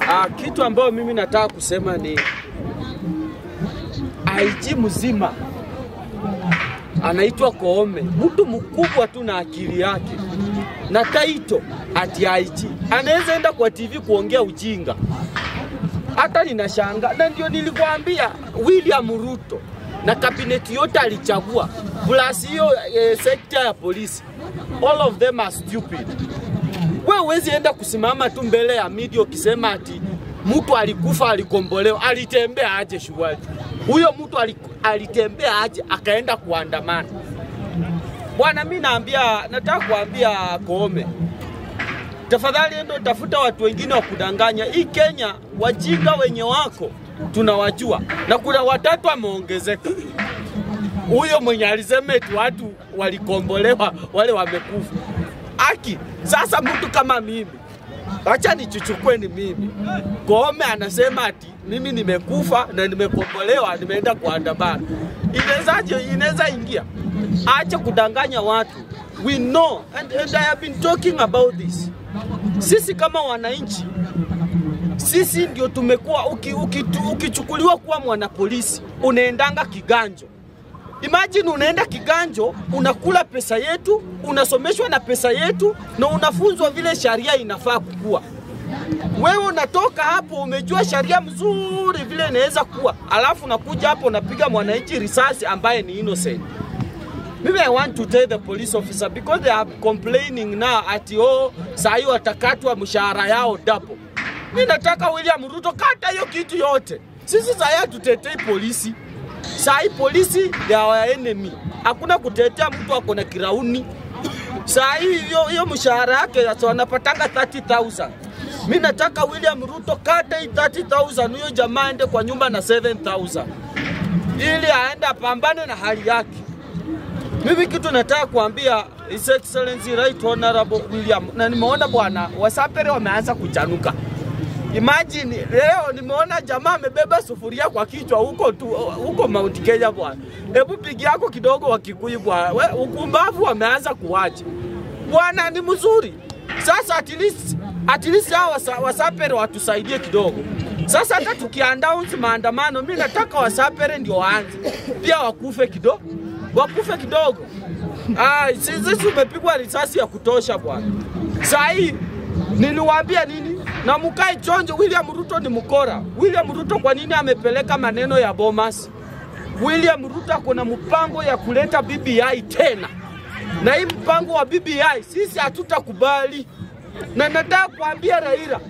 Ah, kitu ambayo mimi nataka kusema ni IG mzima anaitwa Koome, mtu mkubwa tu na akili yake na taito ati IG anaweza enda kwa TV kuongea ujinga. Hata ninashanga, na ndio nilikwambia William Ruto na kabineti yote alichagua plus hiyo eh, sekta ya polisi, all of them are stupid. We huwezi enda kusimama tu mbele ya media ukisema ati mtu alikufa alikombolewa, alitembea aje shughuli huyo mtu aliku- alitembea aje akaenda kuandamana? Bwana, mi naambia, nataka kuambia Koome, tafadhali endo tafuta watu wengine wa kudanganya. Hii Kenya wajinga wenye wako tunawajua, na kuna watatu wameongezeka. Huyo mwenye alisema eti watu walikombolewa wale wamekufa. Aki, sasa mtu kama mimi acha nichuchukue ni mimi. Koome anasema ati mimi nimekufa na nimekombolewa, nimeenda kuandamana. Inawezaje? Inaweza ingia? Acha kudanganya watu. We know and, and I have been talking about this. Sisi kama wananchi sisi ndio tumekuwa uki, uki, ukichukuliwa kuwa mwanapolisi unaendanga kiganjo. Imagine unaenda kiganjo, unakula pesa yetu, unasomeshwa na pesa yetu na unafunzwa vile sharia inafaa kukua. Wewe unatoka hapo umejua sharia mzuri vile inaweza kuwa, alafu unakuja hapo unapiga mwananchi risasi ambaye ni innocent. Mimi I want to tell the police officer because they are complaining now ati oh, saa hiyo watakatwa mshahara yao double. Mimi nataka William Ruto kata hiyo kitu yote. Sisi saa hii hatutetei polisi. Saa hii polisi they are our enemy. Hakuna kutetea mtu ako na kirauni. Saa hii hiyo hiyo mshahara yake sasa wanapatanga 30,000. Mimi nataka William Ruto kata hii 30,000 huyo jamaa aende kwa nyumba na 7,000 ili aende apambane na hali yake. Mimi kitu nataka kuambia His Excellency Right Honorable William, na nimeona bwana Wasapere wameanza kuchanuka. Imagine leo nimeona jamaa amebeba sufuria kwa kichwa huko tu huko Mount Kenya bwana. Hebu pigi yako kidogo wa Kikuyu bwana. We, Ukumbavu wameanza kuwacha. Bwana ni mzuri. Sasa at least at least hao wasa, Wasapere watusaidie kidogo. Sasa hata tukiannounce maandamano, mimi nataka Wasapere ndio waanze. Pia wakufe kidogo. Wakufe kidogo. Ah, sisi tumepigwa risasi ya kutosha bwana. Saa hii niliwaambia nini? Na mkae chonjo, William Ruto ni mkora. William Ruto kwa nini amepeleka maneno ya Bomas? William Ruto kuna mpango ya kuleta BBI tena, na hii mpango wa BBI sisi hatutakubali, na nataka kuambia Raila,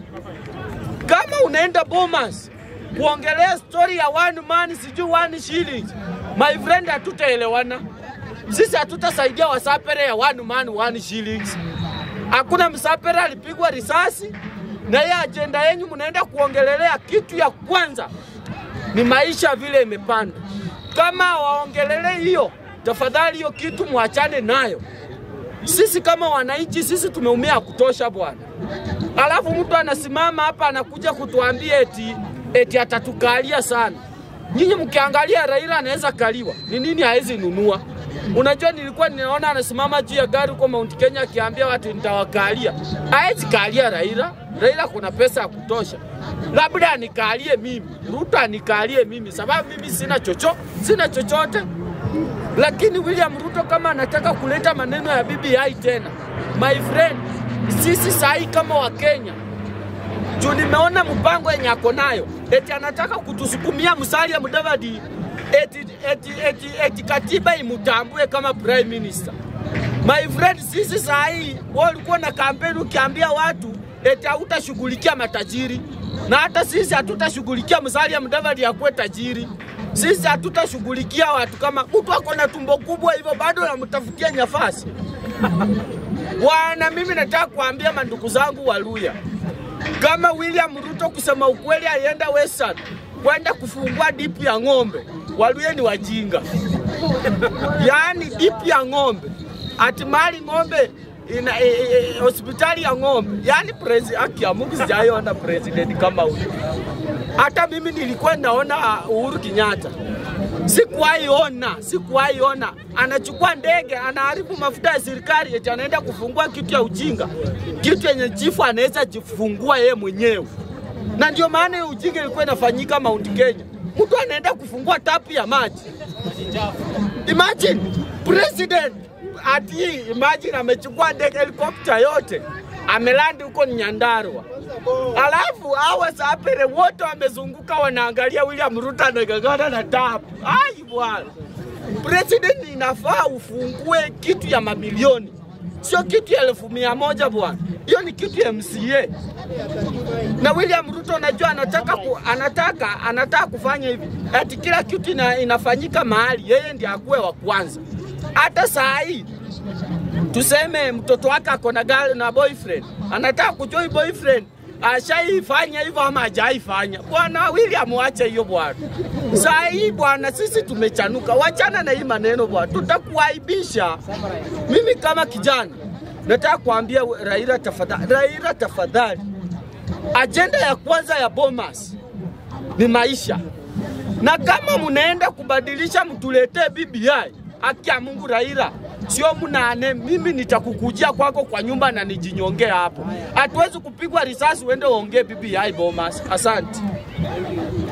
kama unaenda Bomas kuongelea story ya one man sijui one shilling, my friend, hatutaelewana. Sisi hatutasaidia wasapere ya one man one shillings. Hakuna msapere alipigwa risasi, na hiyo ajenda yenyu mnaenda kuongelelea kitu ya kwanza ni maisha vile imepanda. Kama waongelele hiyo, tafadhali hiyo kitu mwachane nayo. Sisi kama wananchi, sisi tumeumia ya kutosha bwana. Alafu mtu anasimama hapa anakuja kutuambia eti, eti atatukalia sana. Nyinyi mkiangalia Raila anaweza kaliwa, ni nini hawezi nunua? Unajua, nilikuwa ninaona anasimama juu ya gari huko Mount Kenya akiambia watu nitawakalia. Hawezi kalia Raila. Raila kuna pesa ya kutosha, labda anikalie mimi, Ruto anikalie mimi, sababu mimi sina chocho, sina chochote. Lakini William Ruto kama anataka kuleta maneno ya BBI tena, my friend, sisi sahi kama Wakenya juu nimeona mpango yenye ako nayo, eti anataka kutusukumia Musalia Mudavadi eti, eti, eti, eti katiba imutambue kama prime minister. My friend, sisi saa hii walikuwa na kampeni ukiambia watu eti hautashughulikia matajiri, na hata sisi hatutashughulikia Musalia Mudavadi akuwe tajiri. Sisi hatutashughulikia watu kama mtu ako na tumbo kubwa hivyo bado namtafutia nafasi. Bwana, mimi nataka kuambia mandugu zangu Waluya, kama William Ruto kusema ukweli alienda Western kwenda kufungua dipu ya ng'ombe, Waluya ni wajinga. Yaani dipu ya ng'ombe, ati mali ng'ombe ina e, e, e, hospitali ya ng'ombe. Yaani presi haki ya Mungu sijaiona president kama huyo. Hata mimi nilikuwa naona Uhuru Kenyatta sikuwahi ona, sikuwahi ona. Anachukua ndege, anaharibu mafuta ya serikali, eti anaenda kufungua kitu ya ujinga, kitu yenye chifu anaweza jifungua yeye mwenyewe. na ndio maana hiyo ujinga ilikuwa inafanyika Mount Kenya. Mtu anaenda kufungua tapu ya maji. Imagine president ati imagine amechukua ndege helikopta yote amelandi huko Nyandarua, alafu hawa sapere wote wamezunguka wanaangalia William Ruto anagagana na tapu. Ai bwana, president inafaa ufungue kitu ya mamilioni, sio kitu ya elfu mia moja bwana. Hiyo ni kitu ya MCA na William Ruto anajua anataka ku, anataka anataka kufanya hivi ati kila kitu ina, inafanyika mahali yeye ndiye akuwe wa kwanza. Hata saa hii tuseme mtoto wake ako na girl na boyfriend, anataka kujua hii boyfriend ashaifanya hivyo ama hajaifanya. Bwana William, wache hiyo bwana. Saa hii bwana, sisi tumechanuka, wachana na hii maneno bwana, tutakuaibisha. Mimi kama kijana nataka kuambia Raila tafadhali, Raila tafadhali, ajenda ya kwanza ya Bomas ni maisha, na kama mnaenda kubadilisha mtuletee BBI, haki ya Mungu Raila, sio mnane, mimi nitakukujia kwako kwa nyumba na nijinyongea hapo. Hatuwezi kupigwa risasi uende uongee BBI Bomas. Asante.